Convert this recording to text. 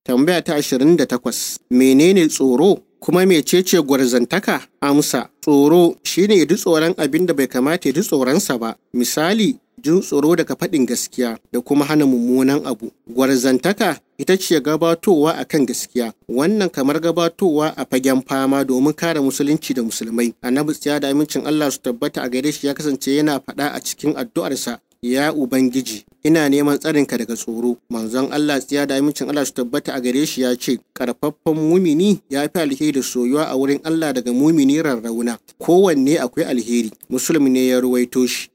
Tambaya ta 28. Menene tsoro? Kuma mecece gwarzantaka? Amsa. Tsoro shine ya ji tsoron abin da bai kamata ya ji tsoronsa ba. Misali, jin tsoro daga faɗin gaskiya da kuma hana mummunan abu. Gwarzantaka ita ce gabatowa a kan gaskiya. Wannan kamar gabatowa a fagen fama domin kare musulunci da musulmai. Annabi tsiya da amincin Allah su tabbata a gare shi ya kasance yana faɗa a cikin addu'arsa Ya Ubangiji, ina neman tsarinka daga tsoro. Manzon Allah tsiya da amincin Allah su tabbata a gare shi ya ce, Karfaffen mumini ya fi alheri da soyuwa a wurin Allah daga mumini rarrauna. Kowanne akwai alheri. Musulmi ne ya ruwaito shi.